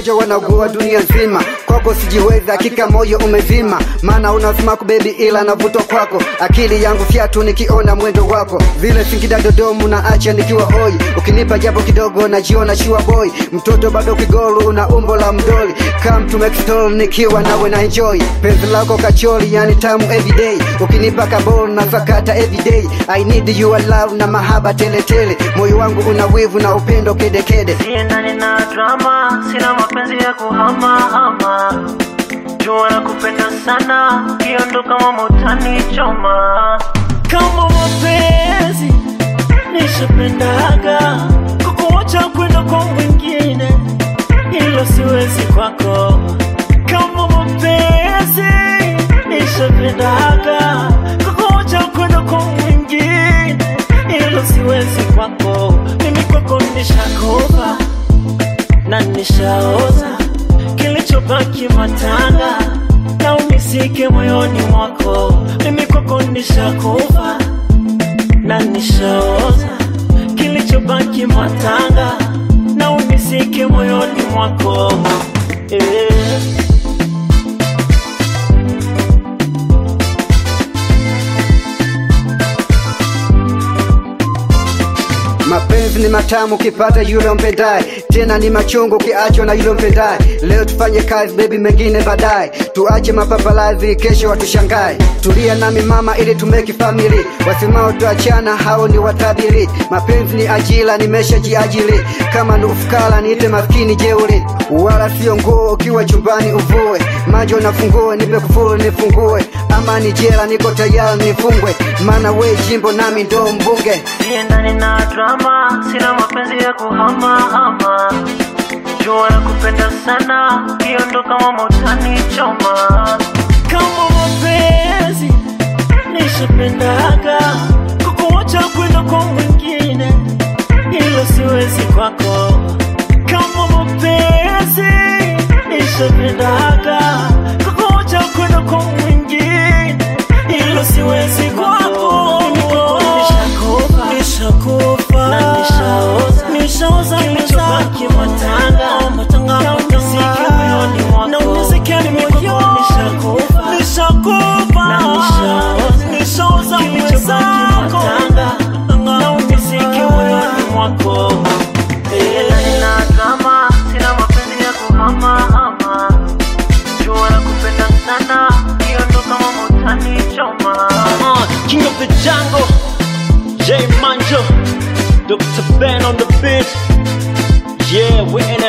wagonjwa wanaugua dunia nzima kwako sijiwezi hakika moyo umezima maana unasmaku bebi ila navutwa kwako akili yangu fyatu nikiona mwendo wako vile singida dodomu na acha nikiwa hoi ukinipa japo kidogo najiona shua boy mtoto bado kigolu una umbo la mdoli come to make story nikiwa nawe na enjoy penzi lako kacholi yani tamu everyday ukinipa kabol na sakata everyday i need your love na mahaba teletele moyo wangu una wivu na upendo kedekede siendani na drama sina mapenzi ya kuhamahama jua na kupenda sana ukiondoka mama utanichoma kama mapenzi nishapendaga kukuacha kwenda kwa mwingine ilo siwezi kwako kama mapenzi nishapendaga kukuacha kwenda kwa mwingine ilo siwezi kwako mimi kwako nishakopa na nishaoza kilichobaki matanga na unisike moyoni mwako mimi kwako nishakufa na nishaoza kilichobaki matanga na unisike moyoni mwako eh. mapenzi ni matamu ukipata yule umpendaye tena ni machungu ukiachwa na yule umpendaye leo tufanye kazi bebi mengine baadaye tuache mapapalazi kesho watushangae tulia nami mama ili tumeki famili wasemao tuachana hao ni watabiri mapenzi ni ajira nimeshajiajiri kama ni ufukara niite maskini jeuri wala sio nguo ukiwa chumbani uvue majo na fungue nipe kufuru nifungue ama ni jela niko tayari nifungwe maana we jimbo nami ndo mbunge siendani na drama sina mapenzi ya kuhamahama jua na kupenda sana ukiondoka mama utanichoma kama mapenzi nishapendaga kukuacha kwenda kwa mwingine ilo siwezi kwako kama mapenzi nishapendaga kukuacha kwenda kwa mwingine ilo siwezi kwako Mimi kwako nishakufa nishakufa na nishaoza nishaoza kilichobaki matanga matanga na unisike moyoni mwako na unisike moyoni nishakufa nishakufa na nishaoza nishaoza kilichobaki matanga na unisike moyoni mwako Eh, na drama sina mapenzi ya kuhamahama jua na kupenda sana kiondoka mama utanichoma Uh, King of the Jungle, J Manjo, Dr. Ben on the beat. Yeah, we